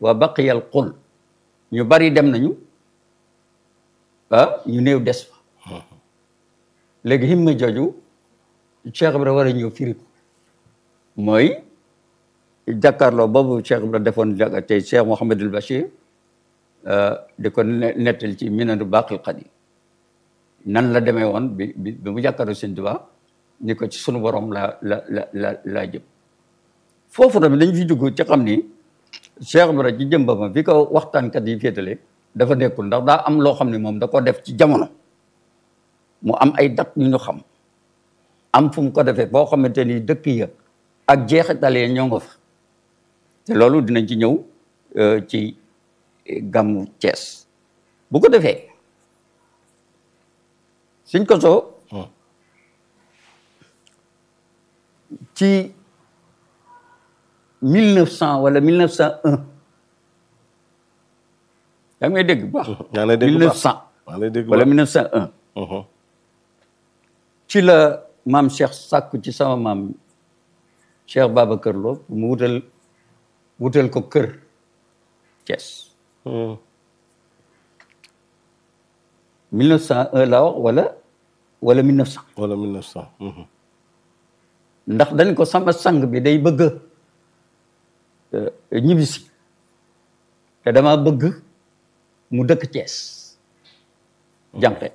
wa baqiyal qul ñu bari dem nañu ah ñu néew des fa léegi himma jooju Cheikh Ibra war a ñëw firi ko mooy jàkkaarloo boobu Cheikh Ibra defoon jàkka tey Cheikh Mouhamadul Bachir di ko nettal ci minanu baqil qadim nan la demee woon bi bi bi mu jàkkaarloo Sëñ Tuubaa ni ko ci sunu borom la la la la laa jëm foofu tamit dañ fi dugg ci xam ni Cheikh Ibra ci jëm ba ma bi ko waxtaankat yi féetale dafa nekkul ndax daa am loo xam ne moom da ko def ci jamono mu am ay dat yu ñu xam am fu mu ko defee boo xamante ni dëkk ya ak jeexital ya ñoo nga fa te loolu dinañ ci ñëw ci gàmmu Cees bu ko defee suñ ko soo ci mille neuf cent wala mille neuf cent un yaa ngi may dégg bu baax yaa ngi lay dégg mille bu neuf baax cent yaa ngi lay dégg bu wala baax. mille neuf cent un Mhm. ci la maam Cheikh sàkku ci sama maam Cheikh Babacar Lo mu wutal wutal ko kër Thiès Mhm. 1901 la wax wala wala 1900 wala 1900. Mhm. ndax dañ ko sama sang bi day bëgg a ñibbisi te dama bëgg mu dëkk Thiès jànqe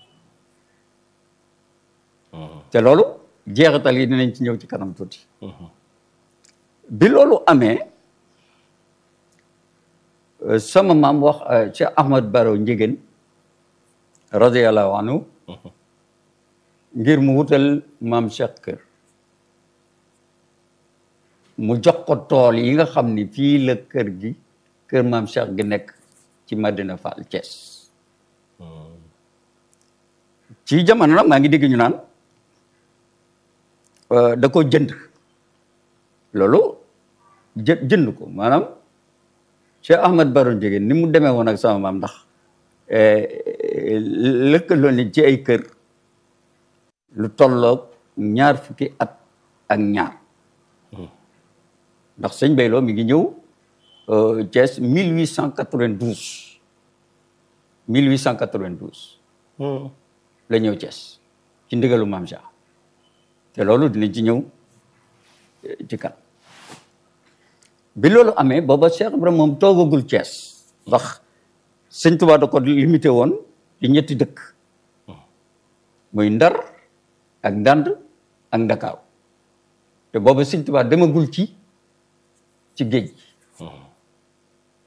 te loolu jeexital yi dinañ ci ñëw ci kanam tuuti bi loolu amee euh, sama maam wax euh, Cheikh Ahmad Baro Njigéen radiyallahu anhu ngir mu wutal maam Cheikh kër mu jox ko tool yi nga xam ni fii la kër gi kër maam Cheikh gi nekk ci Madina Fall Thiès ci jamono nag maa ngi dégg ñu naan euh, da ko jënd loolu jë jënd ko maanaam Cheikh Ahmad Baro Ndiéguène ni mu demee woon ak sama maam ndax lëkkaloo ni ci ay kër lu tolloog ñaar fukki at ak ñaar ndax sëñ Bayloo mi ngi ñëw euh, Thiès 1892 1892 Mhm. la ñëw Thiès ci ndigalu maam Cheikh te loolu dinañ ci ñëw eh, ci kan bi loolu amee booba Cheikh Ibrahima moom toogagul Thiès ndax sëñ Tuubaa da ko limité woon ci ñetti dëkk muy Ndar ak Ndand ak Ndakaaw te booba sëñ Tuubaa demagul ci ci géej gi